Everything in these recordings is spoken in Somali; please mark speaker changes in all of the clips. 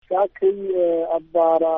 Speaker 1: saakay abbaara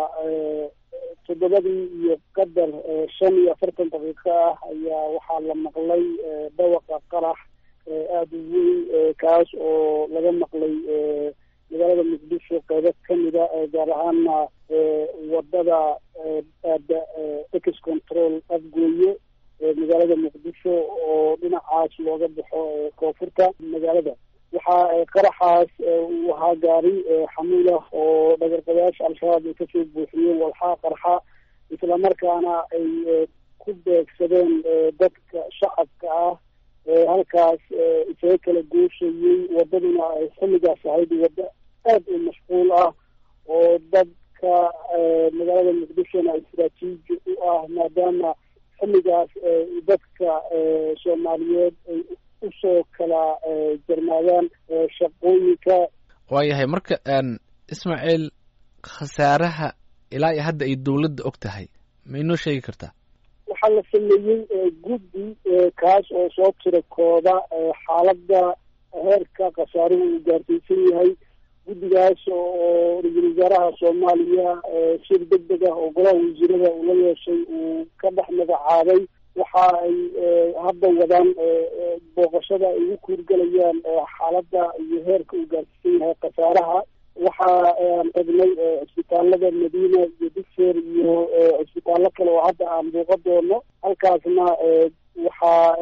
Speaker 1: toddobadii iyo qadar shan iyo afartan daqiiqo ah ayaa waxaa la maqlay dhawaqa qarax aada u weyn kaas oo laga maqlay magaalada muqdisho qeybo kamida gaar ahaana wadada aada ex control afgooye magaalada muqdisho oo dhinacaas looga baxo koonfurta magaalada waxaa qaraxaas uu ahaa gaari xamuulah oo dhagarqabayaasha al-shabaab ay kasoo buuxiyeen walxaa qarxa islamarkaana ay ku beegsadeen dadka shacabka ah halkaas isaga kala gooshayey wadaduna ay xilligaas ahayd waddo aada u mashquul ah oo dadka magaalada muqdishona istraatiiji u ah maadaama xilligaas dadka soomaaliyeed ay usoo kala jarmaadaan shaqooyinka
Speaker 2: waayahay marka ismaaciil khasaaraha ilaa iyo hadda ay dawladda og tahay ma inoo sheegi kartaa
Speaker 1: waxaa la sameeyey guddi kaas oo soo tira kooda xaaladda heerka khasaaruhu uu gaarsiisan yahay guddigaas oo ra-iisul wasaaraha soomaaliya shir deg deg ah oo golaha wasiirada uu la yeeshay uu ka dhex magacaabay waxa ay hadda wadaan booqashada ay ugu kuurgelayaan xaaladda iyo heerka uu gaarsiisan yahay khasaaraha waxa aan tagnay cisbitaalada madiina iyo digseer iyo cisbitaallo kale oo hadda aan buuqa doono halkaasna waxaa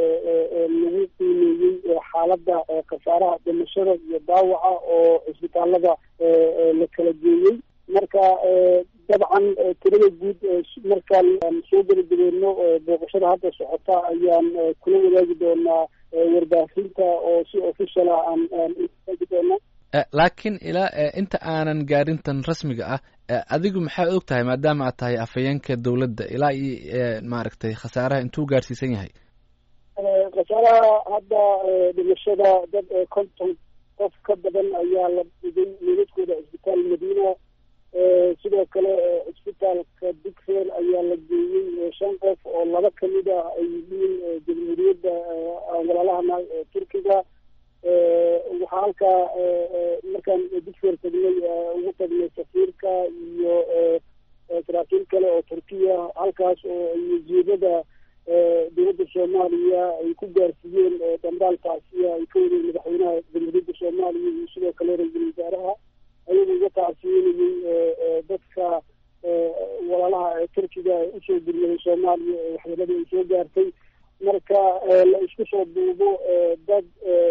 Speaker 1: lagu qiimeeyey xaaladda khasaaraha dhimashada iyo daawaca oo cisbitaalada la kala geeyey marka dabcan tirada guud markaan soo gebagabeeno booqashada hadda socota ayaan kula wadaagi doonaa warbaahinta oo si official ah aan aan wadaagi doona
Speaker 2: laakiin ilaa inta aanan gaarintan rasmiga ah adigu maxaad og tahay maadaama aad tahay afhayeenka dawladda ilaa iyo maaragtay khasaaraha intuu gaarsiisan yahay
Speaker 1: khasaaraha hadda dhimashada dad konton qof ka badan ayaa la dhigay meeladkooda cisbitaal madiina sidoo kale cisbitaalka digfeel ayaa la geeyey shan qof oo laba kamid ah ay yihiin jamhuuriyadda walaalahana turkiga waxaa halkaa markaan digfeer tagnay ugu tagnay safiirka iyo saraakiil kale oo turkiya halkaas oo ay wasiirada dowladda soomaaliya ay ku gaarsiiyeen dambaal tacsiya ay ka wadeen madaxweynaha jamhuuriyadda soomaaliya iyo sidoo kale ra-iisul wasaaraha ayagu uga tacsiyeynayey dadka walaalaha turkiga ee usoo guryaday soomaaliya ee waxyeelada ay soo gaartay marka la isku soo duubo dad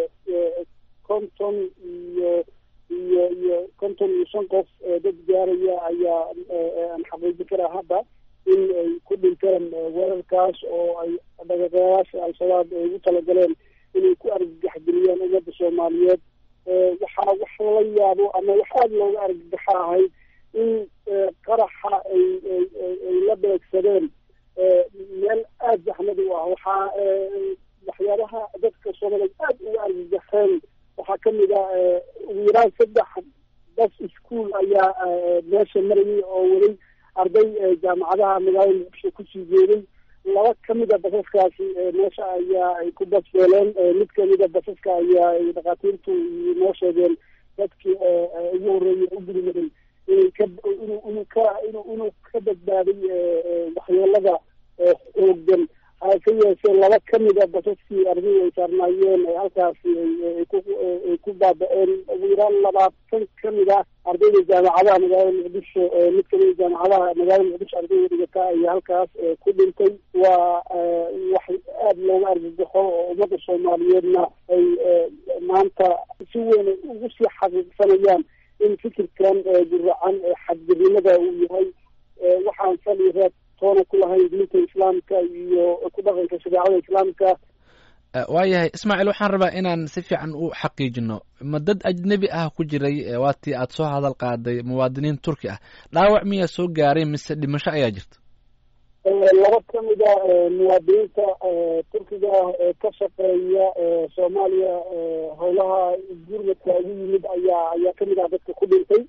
Speaker 1: konton iyo iyo iyo konton iyo shan qof dad gaaraya ayaa aan xaqiijin karaa hadda in ay ku dhinteen weerarkaas oo ay dhagaqayaasha al-shabaab ay ugu talagaleen inay ku argagaxgeliyaan ummadda soomaaliyeed waxaa wax la yaabo ama wax aada looga argagaxa ahayd in qaraxa ay ay la beegsadeen meel aada zaxmad u ah waxaa waxyaabaha dadka soomaaliyeed aada uga argagaxeen waxaa kamid ah ugu yaraan saddex bas ischool ayaa meesha marayay oo weli arday jaamacadaha magaalada muqdisho kusii jeeday laba kamid a basaskaasi meesha ayaa ay ku basbeeleen mid kamid a basaska ayaa ay dhakhaatiirtu noo sheegeen dadkii ugu horreeyay u gurimaday inay ka inuu ka inuu ka badbaaday waxyeelada xooggan hase yeeshee laba kamid a basaskii ardaydu ay saarnaayeen halkaasi ay ku baaba-een ugu yaraan labaatan kamid ah ardayda jaamacadaha magaalada muqdisho mid kamida jaamacadaha magaalada muqdisho ardayda dhigata ayaa halkaas ku dhintay waa wax aada looga argagaxo oo ummadda soomaaliyeedna ay maanta si weyn ugu sii xaqiiqsanayaan in fikirkan guracan xadgirnimada uu yahay waxaan sali reeb toona ku lahayn diinta islaamka iyo ku dhaqanka shareecada islaamka
Speaker 2: waayahay ismaaciil waxaan rabaa inaan si fiican u xaqiijino ma dad ajnebi ah ku jiray waatii aada soo hadal qaaday muwaadiniin turki ah dhaawac miyaa soo gaaray mise dhimasho ayaa jirta
Speaker 1: laba kamid a muwaadiniinta turkiga ah ee ka shaqeeya soomaaliya howlaha gurmadka ugu yimid ayaa ayaa kamid ah dadka ku dhintay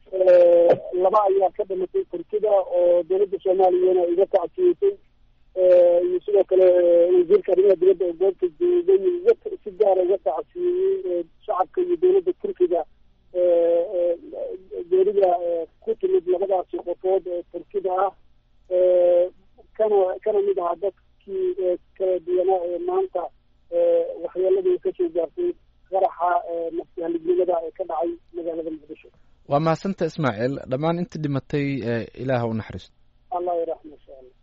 Speaker 1: laba ayaa ka dhimatay turkida oo dowladda soomaaliyana iga tacsiyeysay iyo sidoo kale wasiirka arrimaha dibadda oo goobta joogay si gaara uga tacsiyeeyey shacabka iyo dowladda turkiga geerida ku timid labadaasi qofood ee turkida ah kana kana mid aha dadkii kala duwanaa ee maanta waxyeeladii kasoo gaartay qaraxa nafsihalignimada ee ka dhacay magaalada muqdisho
Speaker 2: waa mahadsantaha ismaaciil dhammaan inta dhimatay ilaah u naxariisto